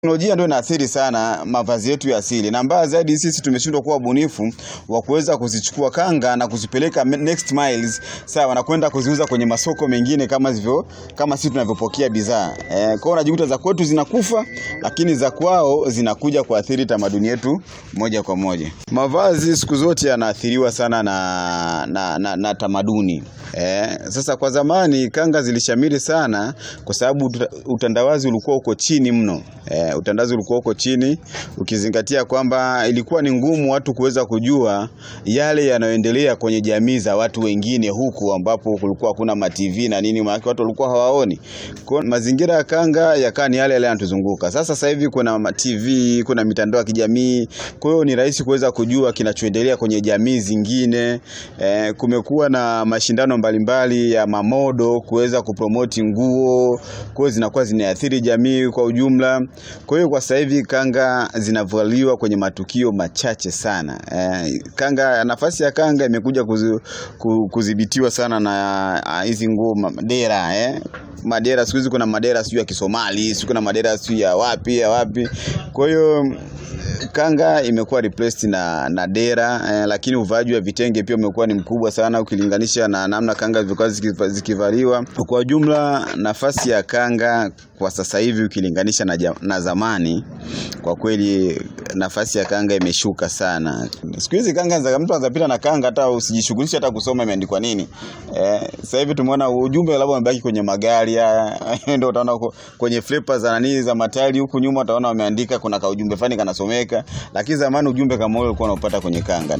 Teknolojia ndio inaathiri sana mavazi yetu ya asili, na mbaya zaidi sisi tumeshindwa kuwa bunifu wa kuweza kuzichukua kanga na kuzipeleka me- next miles, sawa, na kwenda kuziuza kwenye masoko mengine kama zivyo, kama sisi tunavyopokea bidhaa eh. Kwa hiyo unajikuta za kwetu zinakufa, lakini za kwao zinakuja kuathiri tamaduni yetu moja kwa moja. Mavazi siku zote yanaathiriwa sana na, na, na, na tamaduni eh. Sasa kwa zamani kanga zilishamiri sana kwa sababu uta- utandawazi ulikuwa uko chini mno eh, utandawazi ulikuwa uko chini, ukizingatia kwamba ilikuwa ni ngumu watu kuweza kujua yale yanayoendelea kwenye jamii za watu wengine huku ambapo kulikuwa hakuna ma TV na nini, maana watu walikuwa hawaoni. Kwa hiyo mazingira ya kanga yakaa ni yale yale yanatuzunguka. Sasa sasa hivi kuna ma TV, kuna mitandao ya kijamii, kwa hiyo ni rahisi kuweza kujua kinachoendelea kwenye jamii zingine. Eh, kumekuwa na mashindano mbalimbali ya mamodo kuweza kupromoti nguo, kwa hiyo zinakuwa zinaathiri jamii kwa ujumla. Kwa hiyo kwa sasa hivi kanga zinavaliwa kwenye matukio machache sana. Eh, kanga nafasi ya kanga imekuja kuzi, ku- kudhibitiwa sana na ah, hizi nguo ma- madera eh. Madera siku hizi kuna madera sijui ya Kisomali, siku kuna madera sijui ya wapi ya wapi. Kwa hiyo kanga imekuwa replaced na, na dera eh, lakini uvaaji wa vitenge pia umekuwa ni mkubwa sana ukilinganisha na namna kanga zilikuwa zikiva- zikivaliwa. Kwa jumla nafasi ya kanga kwa sasa hivi ukilinganisha na, ja- na zamani, kwa kweli nafasi ya kanga imeshuka sana. Siku hizi kanga za mtu anazapita na kanga hata usijishughulishe hata kusoma imeandikwa nini. Eh, sasa hivi tumeona ujumbe labda umebaki kwenye magari haya ndio utaona huko kwenye flippers za nani za matali huku nyuma utaona wameandika kuna ka ujumbe fulani kanasomeka, lakini zamani ujumbe kama ule ulikuwa unapata kwenye kanga.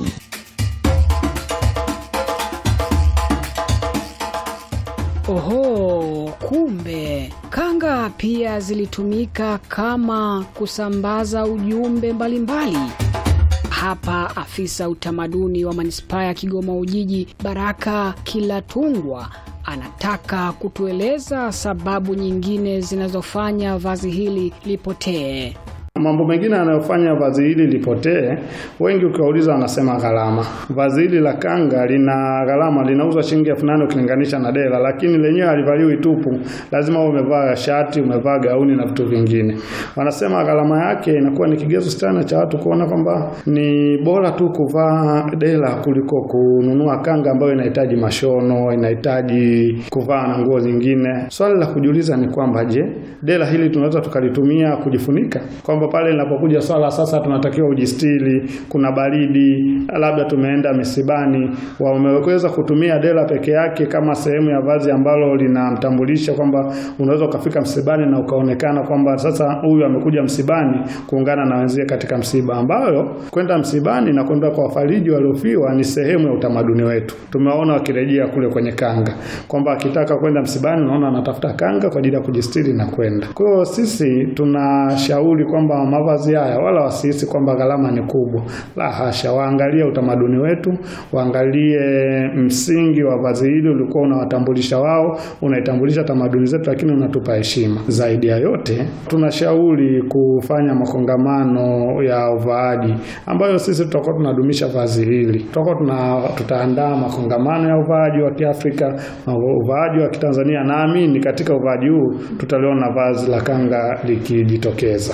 Oho, kumbe kanga pia zilitumika kama kusambaza ujumbe mbalimbali. Hapa afisa utamaduni wa manispaa ya Kigoma Ujiji, Baraka Kilatungwa, anataka kutueleza sababu nyingine zinazofanya vazi hili lipotee. Mambo mengine yanayofanya vazi hili lipotee, wengi ukiwauliza wanasema gharama. Vazi hili la kanga lina gharama, linauzwa shilingi elfu nane ukilinganisha na dela, lakini lenyewe halivaliwi tupu, lazima uwe umevaa shati, umevaa gauni na vitu vingine. Wanasema gharama yake inakuwa ni kigezo sana cha watu kuona kwamba ni bora tu kuvaa dela kuliko kununua kanga ambayo inahitaji mashono, inahitaji kuvaa na nguo zingine. Swali la kujiuliza ni kwamba je, dela hili tunaweza tukalitumia kujifunika kwamba pale linapokuja swala sasa tunatakiwa ujistili, kuna baridi, labda tumeenda misibani, wameweza kutumia dela peke yake kama sehemu ya vazi ambalo linamtambulisha kwamba unaweza ukafika msibani na ukaonekana kwamba sasa huyu amekuja msibani kuungana na wenzie katika msiba, ambayo kwenda msibani na kwenda kwa wafariji waliofiwa ni sehemu ya utamaduni wetu. Tumewaona wakirejea kule kwenye kanga kwamba akitaka kwenda msibani, unaona anatafuta kanga kwa ajili ya kujistiri na kwenda. Kwa hiyo sisi tunashauri kwamba mavazi haya wala wasihisi kwamba gharama ni kubwa, la hasha, waangalie utamaduni wetu, waangalie msingi wa vazi hili ulikuwa unawatambulisha wao, unaitambulisha tamaduni zetu, lakini unatupa heshima. Zaidi ya yote, tunashauri kufanya makongamano ya uvaaji ambayo sisi tutakuwa tunadumisha vazi hili, tutakuwa tuna tutaandaa makongamano ya uvaaji wa Kiafrika, uvaaji wa Kitanzania. Naamini katika uvaaji huu tutaliona vazi la kanga likijitokeza.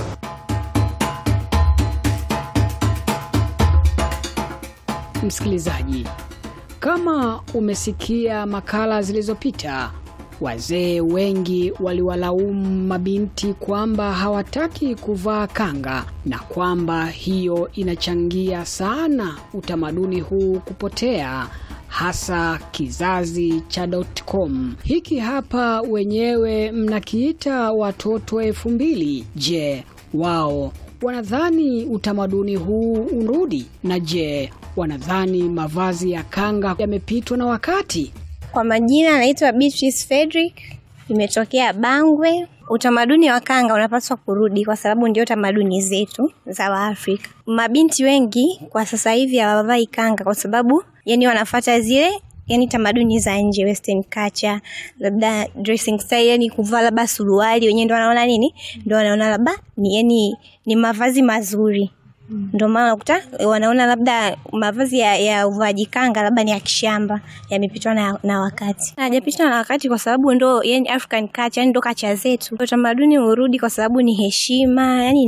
Msikilizaji, kama umesikia makala zilizopita, wazee wengi waliwalaumu mabinti kwamba hawataki kuvaa kanga na kwamba hiyo inachangia sana utamaduni huu kupotea hasa kizazi cha .com. Hiki hapa wenyewe mnakiita watoto elfu mbili. Je, wao wanadhani utamaduni huu unarudi? Na je, wanadhani mavazi ya kanga yamepitwa na wakati? Kwa majina anaitwa Beatrice Frederick, imetokea Bangwe. Utamaduni wa kanga unapaswa kurudi kwa sababu ndio tamaduni zetu za Waafrika. Mabinti wengi kwa sasa hivi hawavai kanga kwa sababu yani wanafuata zile yani tamaduni za nje, western culture, labda dressing style, yani kuvaa labda suruali, wenyewe ndio wanaona nini, ndio wanaona labda ni yani ni mavazi mazuri Ndio maana unakuta wanaona labda mavazi ya, ya uvaaji kanga labda ni ya kishamba, yamepitwa na, na wakati. Hajapitwa na wakati kwa sababu ndo yani African culture, yani ndo kacha zetu. Utamaduni urudi kwa sababu ni heshima, yani